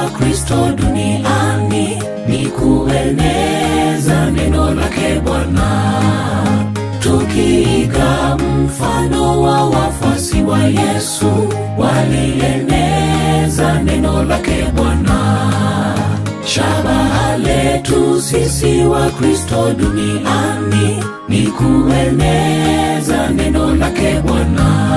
wa Kristo duniani ni kueneza neno lake Bwana, tukiiga mfano wa wafuasi wa Yesu walieneza neno lake Bwana. Shabaha letu sisi wa Kristo duniani ni kueneza neno lake Bwana,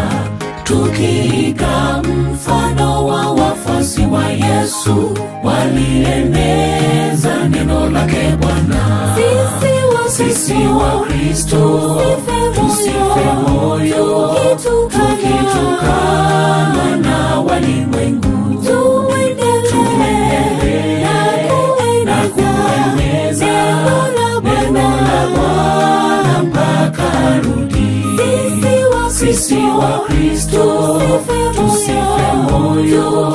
tukiiga mfano wa wafuasi wa Yesu walieneza neno lake Bwana. Sisi wa Kristo tusife moyo, tukitukanwa na walimwengu, tuendelee na kueneza neno la Bwana mpaka arudi. Sisi wa Kristo tusife moyo,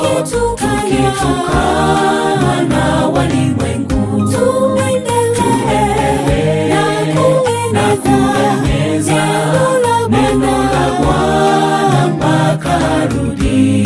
tukitukanwa na walimwengu, tuendelee na kueneza neno la Bwana mpaka arudi.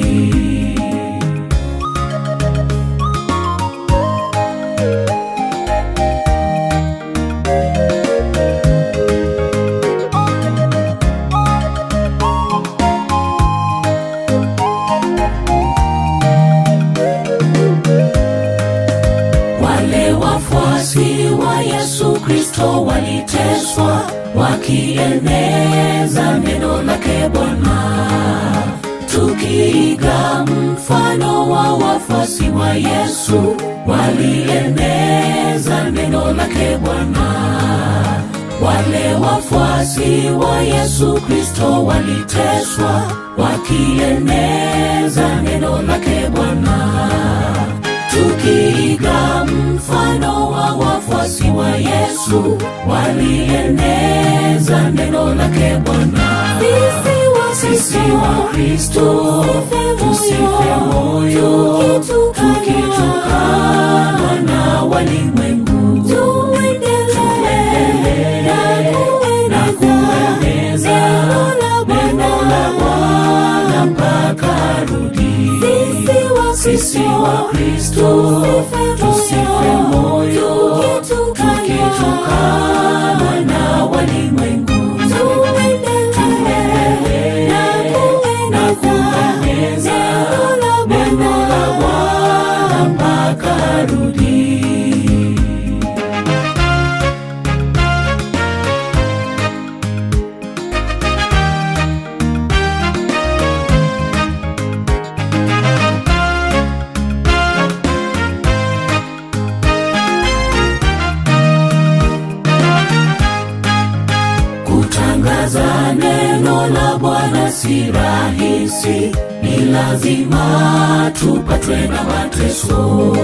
Wale wafuasi wa Yesu Kristo waliteswa wakieneza neno lake Bwana, tukiiga mfano wa wafuasi wa Yesu walieneza neno lake Bwana. Wale wafuasi wa Yesu Kristo waliteswa wakieneza neno lake Bwana tukiiga mfano wa wafuasi wa Yesu walieneza neno lake Bwana. Sisi wa Kristo tusife moyo, tukitukanwa na walimwengu, tuendelee na kueneza neno la Bwana mpaka arudi. Sisi wa Kristo tusife moyo, tukitukanwa na walimwengu, tuendelee na kueneza neno la Bwana mpaka arudi. Kutangaza neno la Bwana si rahisi, ni lazima tupatwe na mateso.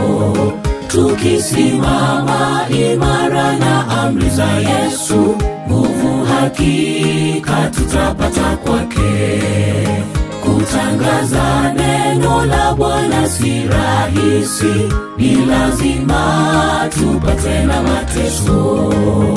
Tukisimama imara na amri za Yesu, nguvu hakika tutapata kwake. Kutangaza neno la Bwana si rahisi, ni lazima tupatwe na mateso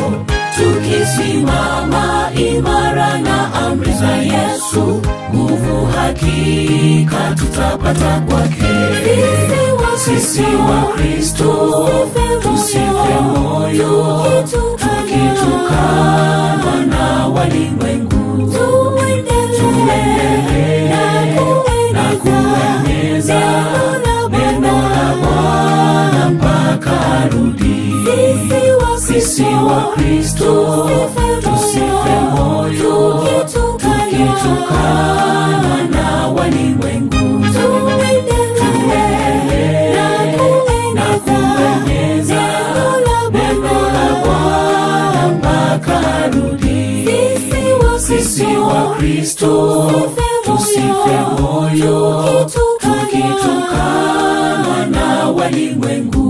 tukisimama imara na amri za Yesu, nguvu hakika tutapata kwake. Sisi wa Kristo tusife moyo, tukitukanwa na walimwengu, tuendelee na kueneza neno la Bwana mpaka arudi. Sisi wa Kristo tusife moyo, tukitukanwa na walimwengu, tuendelee na kueneza neno la Bwana mpaka arudi. Sisi wa Kristo tusife moyo, tukitukanwa na walimwengu,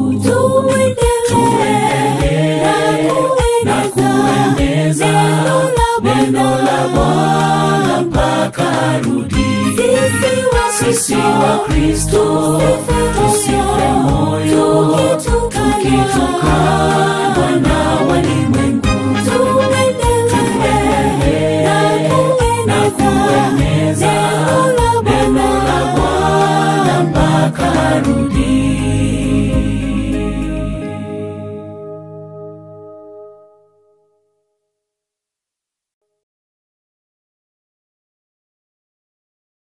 tuendelee na kueneza neno la Bwana mpaka arudi. Sisi wa Kristo tusife moyo, tukitukanwa na walimwengu, tuendelee na kueneza neno la Bwana mpaka mpaka arudi.